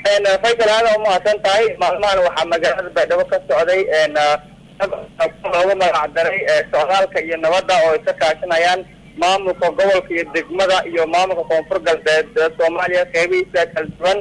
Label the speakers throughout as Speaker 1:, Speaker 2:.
Speaker 1: faysal aada umahadsan tahay maalmahan waxaa magaalada baydhabo ka socday loogu magac daray socdaalka iyo nabadda oo ay ka kaashanayaan maamulka gobolka iyo degmada iyo maamulka koonfur galbeed soomaaliya qeybihiisa kala duwan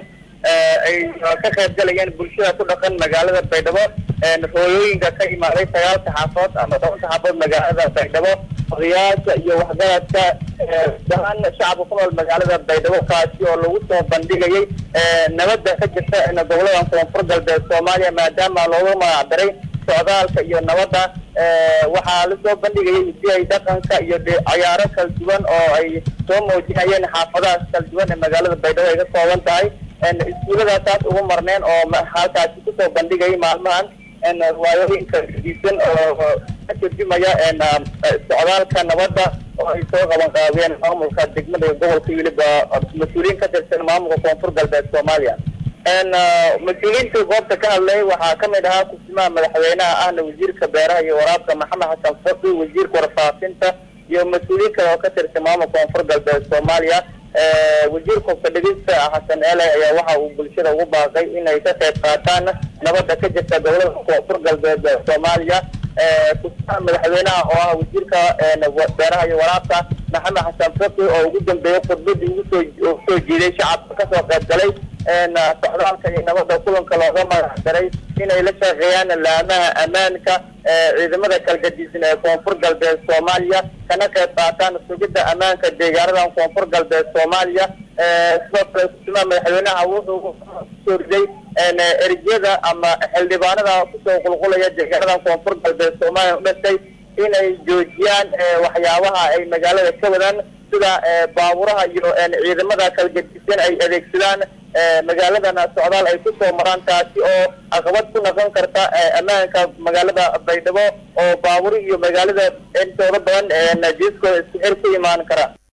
Speaker 1: ay ka qayb galayeen bulshada ku dhaqan magaalada baydhabo hooyooyinka ka imaaday sagaalka xaafood ama tobanka xaafood magaalada baydhabo odayaasha iyo waxgaradka dahaan shacabka ku nool magaalada baydhabo kaasi oo lagu soo bandhigayay nabadda ka jirta gobolada koonfur galbeed soomaaliya maadaama loogu magac daray socdaalka iyo nabadda waxaa lasoo bandhigayay hidiyay dhaqanka iyo cayaaro kala duwan oo ay soo muujinayeen xaafadahaas kala duwan ee magaalada baydhabo ay ka kooban tahay iskuuladaas taas ugu marneen oo halkaasi kusoo bandhigayay maalmahan riwaayooyinka diisan oo ka turjumaya socdaalka nabadda oo ay soo qaban qaadeen maamulka degmada iyo gobolka weliba mas-uuliyiin ka tirsan maamulka koonfur galbeed soomaaliya mas-uuliyiinta goobta ka hadlay waxaa kamid ahaa kusimaha madaxweynaha ahna wasiirka beeraha iyo waraabka maxamed xasan faki wasiirka warfaafinta iyo mas-uuliyiin kale oo ka tirsan maamulka koonfur galbeed soomaaliya wasiirka fadhigista xasan ele ayaa waxa uu bulshada ugu baaqay inay ka qayb qaataan nabadda ka jirta gobolada koonfur galbeed soomaaliya kusimaha madaxweynaha oo ah wasiirka beeraha iyo waraabka maxamed xasan faki oo ugu dambeeyay khudbadii ugusoo soo jiiday shacabka kasoo qayb galay socdaalka iyo nabadda kulanka looga magac daray inay la shaqeeyaan laamaha ammaanka ciidamada kalgadiisan ee koonfur galbeed soomaaliya kana qayb qaataan sugidda ammaanka deegaanada koonfur galbeed soomaaliya sidoo kale kusimaha madaxweynaha wuxuu soo riday erjyada ama xildhibaanada kusoo qulqulaya deegaanada koonfur galbeed soomaaliya u dhashay inay joojiyaan waxyaabaha ay magaalada ka wadaan sida baaburaha iyo ciidamada kalgadisan ay adeegsadaan magaaladana socdaal ay kusoo maraan taasi oo caqabad ku noqon karta ammaanka magaalada baydhabo oo baaburi iyo magaalada intooda badan jiiskooda isku xir ku imaan kara